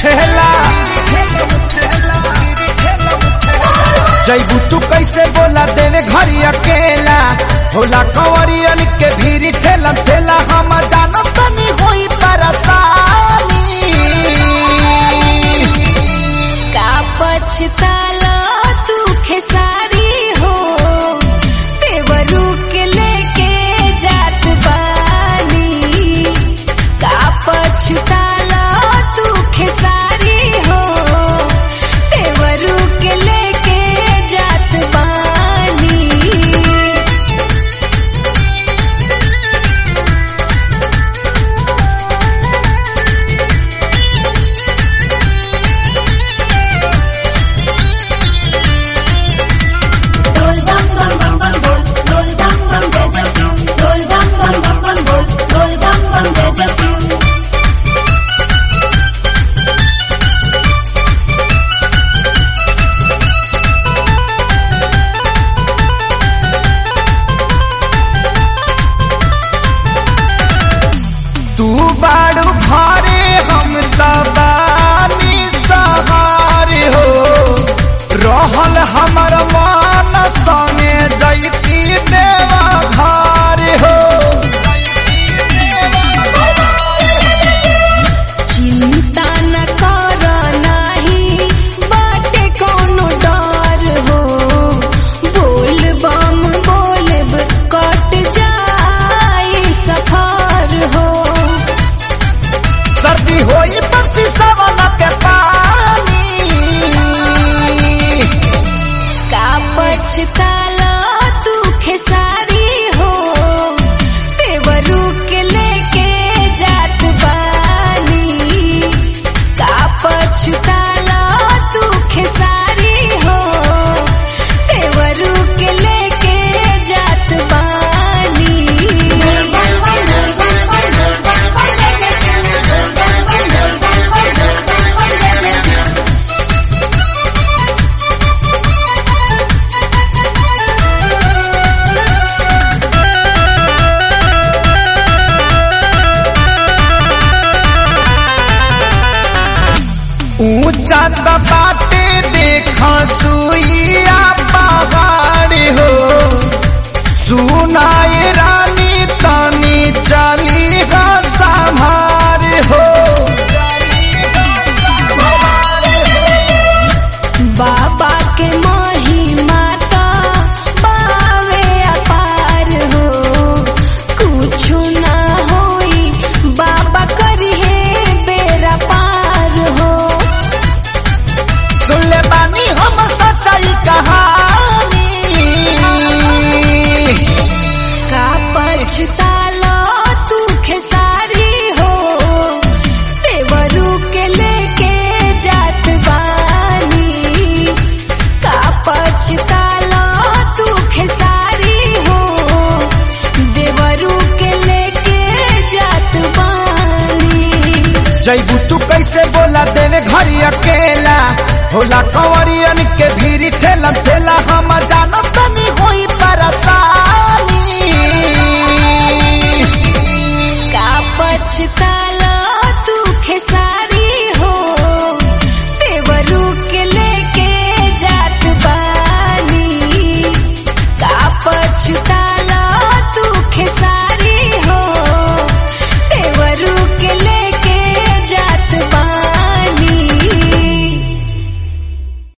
उठेला जैबू तू कैसे बोला देवे घरी अकेला होला कंवरियन के भीरी ठेला ठेला हम जानो तनी होई परेशानी का पछताला तू खेसारी हो तेवरू के लेके जात बानी का पछताला तू खेसारी हो तेवरू के लेके जात बानी Roll bum bum bum bum roll, roll bum bum jai jai Shiv. Roll bum bum bum bum roll, roll bum bum jai jai Shiv. तू बाड़ू घरे हम तबानी सहारे हो रहल हमर मन संगे जैती देवा घर हो चिंता न कर नाही बाटे कोनो डर हो बोल बम बोलब कट जाई सफर हो सर्दी होई पति सवन के पानी का पछताला तू खेसारी हो तेवरू के लेके जात बानी का पछताला तू खेसारी हो तेवरू के लेके जात बानी Roll bum bum roll bum bum roll bum bum jai jai Shiv. Roll bum bum roll bum bum roll bum bum jai jai Shiv. ऊंचा दबाते देखा सुइया पहाड़ हो सुनाए रानी तानी चली हा संभार हो बाबा के महिमा तो बावे अपार हो कुछु ना होई बाबा करिहे बेरा पार हो सुन ले बानी हम सच्चाई कहानी का पछतालो तू खेसारी हो तेवरू के लेके जात बानी का पछतालो तू खेसारी हो देवरू के लेके जात बानी जैबू तू कैसे बोला देवे घरी अकेला होला कंवरियन के भी